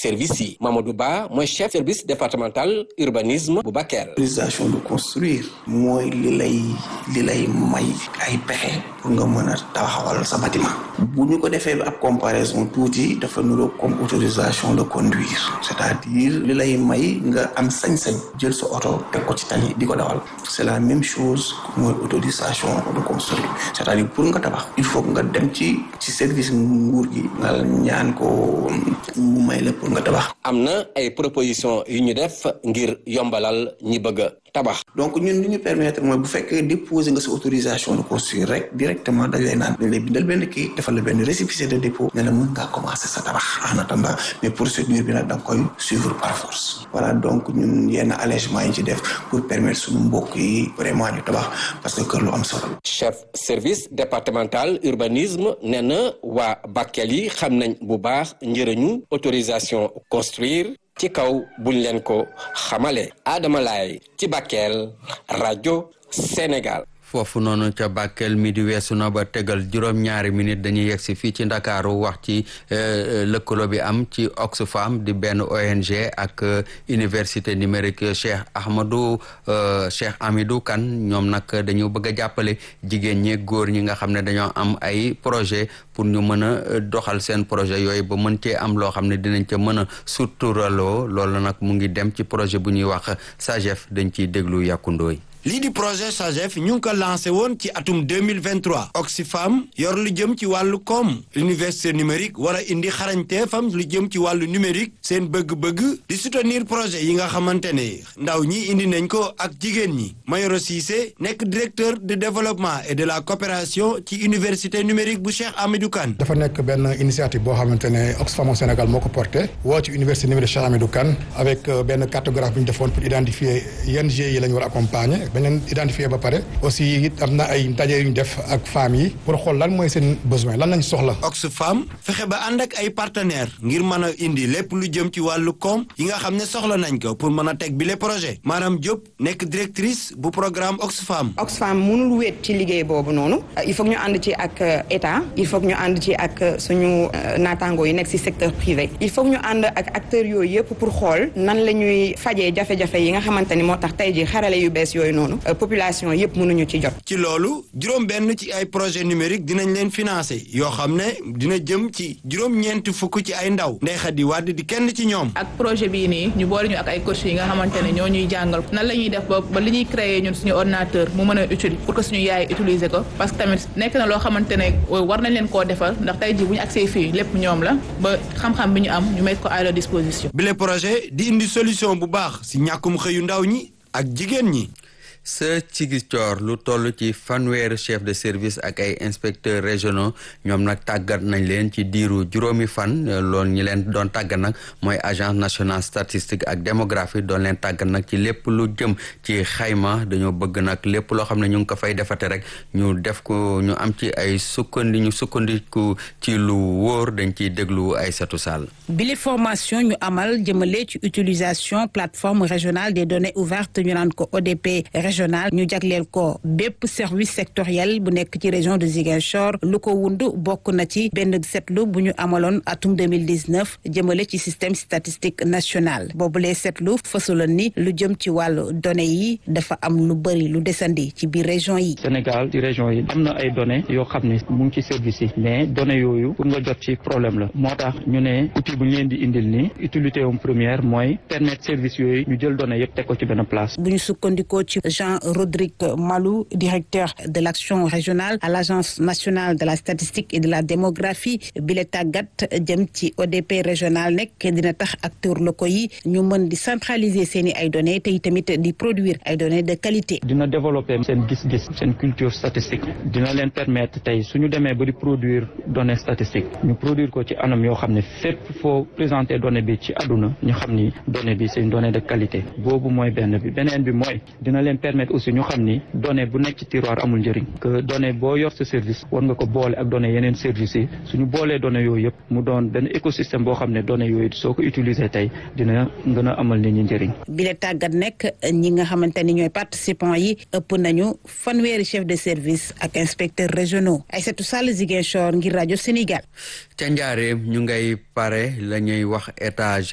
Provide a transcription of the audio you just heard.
service yi Mamadou Ba mooy chef service départemental urbanisme bu Bakel. autorisation de construire mooy li lay li lay may ay pexe pour nga mën a taxawal sa bâtiment bu ñu ko defee ab comparaison tuuti dafa nuroo comme autorisation de conduire c'est-à-dire li lay may nga am sañ-sañ jël sa oto teg ko ci tali di ko dawal c'est la même chose mooy autorisation de construire c'est-à-dire pour nga tabax il faut nga dem ci ci service nguur gi nga ñaan ko mu may la pour nga tabax am na ay proposition yu ñu def ngir yombalal ñi bëgg a tabax donc ñun li ñu permettre mooy bu fekkee déposer nga sa autorisation de construire rek directement dañ lay naan dañ lay bindal benn kii defal la benn récépissé de dépôt ne la mën ngaa commencer sa tabax en attendant mais procédure bi nag da nga koy suivre par force voilà donc ñun yenn allègement yi ci def pour permettre suñu mbokk yi vraiment ñu tabax parce que kër lu am solo chef service départemental urbanisme nee na waa Bakel yi xam nañ bu baax njëriñu autorisation construire ci kaw buñ leen ko xamale Adama Laye ci Bakel rajo Sénégal foofu noonu ca Bakel mi di weesu na ba tegal juróom-ñaari minute dañuy yegg si fii ci ndakaaru wax ci lëkkaloo bi am ci Oxfam di benn ONG ak université numérique Cheikh Ahmadou Cheikh Amidou Kane ñoom nag dañu bëgg a jàppale jigéen ñi góor ñi nga xam ne dañoo am ay projet pour ñu mën a doxal seen projet yooyu ba mën cee am loo xam ne dinañ ca mën a suturaloo loolu nag mu ngi dem ci projet bu ñuy wax SAGEF dañ ciy déglu yàkkundooy lii di projet SAGEF ñu ngi ko lancé woon ci atum 2023 Oxfam yor lu jëm ci wàllu koom université numérique war a indi xarañteefam lu jëm ci wàllu numérique seen bëgg-bëgg di soutenir projet yi nga xamante ne ndaw ñi indi nañ ko ak jigéen ñi Mayoro Cissé nekk directeur de développement et de la coopération ci université numérique bu Cheikh Hamidou Kane dafa nekk benn initiative boo xamante ne Oxfam au Sénégal moo ko porté woo ci université numérique Cheikh Hamidou Kane avec benn cartographie bu ñu defoon pour identifier yan GIE yi la ñu war a accompagner bañ leen identifier ba pare aussi it am na ay ndaje yu ñu def ak femmes yi pour xool lan mooy seen besoin lan lañ soxla. Oxfam fexe ba ànd ak ay partenaires ngir mën a indi lépp lu jëm ci wàllu koom yi nga xam ne soxla nañ ko pour mën a teg bile projet maanaam Diop nekk directrice bu programme Oxfam. Oxfam mënul wéet ci liggéey boobu noonu il faut ñu ànd ci ak état il faut ñu ànd ci ak suñu naataango yi nekk ci secteur privé il faut ñu ànd ak acteurs yooyu yëpp pour xool nan la ñuy fajee jafe-jafe yi nga xamante ni moo tax tey ji xarale yu bees yooyu noonu. population yëpp mënuñu ci jot. ci loolu juróom benn ci ay projet numérique dinañ leen financer yoo xam ne dina jëm ci juróom-ñeent fukk ci ay ndaw Ndeye Khady Wade di kenn ci ñoom. ak projet bii nii ñu boole ñu ak ay coach yi nga xamante ne ñoo ñuy jàngal nan la ñuy def ba ba li ñuy créer ñun suñu ordinateur mu mën a utile pour que suñu yaay utiliser ko parce que tamit nekk na loo xamante ne war nañ leen koo defal ndax tey jii bu ñu accès fii lépp ñoom la ba xam-xam bi ñu am ñu mettre ko à leur disposition. bile projet di indi solution bu baax si ñàkkum xëyu ndaw ñi ak jigéen ñi. sa Ziguinchor lu toll ci fanweeri chef de service ak ay inspecteurs régionaux ñoom nag tàggat nañ leen ci diiru juróomi fan loolu ñi leen doon tàggat nag mooy agence nationale statistique ak démographie doon leen tàggat nag ci lépp lu jëm ci xayma dañoo bëgg nag lépp loo xam ne ñu ngi ko fay defate rek ñu def ko ñu am ci ay sukkandi ñu sukkandiku ci lu wóor dañ ciy déglu ay setu sall bile formation ñu amal jëmale ci utilisation plateforme régionale des données ouvertes ñu naan ko ODP régional ñu jagleel ko bépp service sectoriel bu nekk ci région de Ziguinchor lu ko wund bokk na ci benn seetlu bu ñu amaloon atum 2019 jëmale ci système statistique national boobulee seetlu fësaloon ni lu jëm ci wàllu données yi dafa am lu bëri lu desandi ci biir région yi Sénégal ci région yi am na ay données yoo xam ne mu ngi ci service yi mais données yooyu pour nga jot ci problème la moo tax ñu ne outil bu ñu leen di indil nii utilité am première mooy permettre service yooyu ñu jël données yëpp teg ko ci benn place bu ñu sukkandikoo ci Jean Rodrigue Malou directeur de l'action régionale à l'agence nationale de la statistique et de la démographie bi la tàggat jëm ci ODP régional nekk dina tax acteurs locaux yi ñu mën di centraliser seen i ay données te tamit di produire ay données de qualité. dina développer seen gis-gis seen culture statistique dina leen permettre tey suñu demee ba di produire données statistiques ñu produire ko ci anam yoo xam ne fépp foo présenter donnée bi ci àdduna ñu xam ni donnée bi c'est une donnée de qualité boobu mooy benn bi beneen bi mooy dina leen permettre aussi ñu xam ni donnée bu nekk ci tiroir amul njëriñ que donnée boo yor sa service war nga ko boole ak données yeneen services yi suñu boolee données yooyu yëpp mu doon benn écosystème boo xam ne données yooyu soo ko utiliser tey dina gën a amal nit ñi njëriñ. bi la tàggat nekk ñi nga xamante ni ñooy participants yi ëpp nañu fanweeri chef de service ak inspecteurs régionaux Aïssatou Sall Ziguinchor ngir rajo Sénégal. ca njaareem ñu ngay pare la ñuy wax étage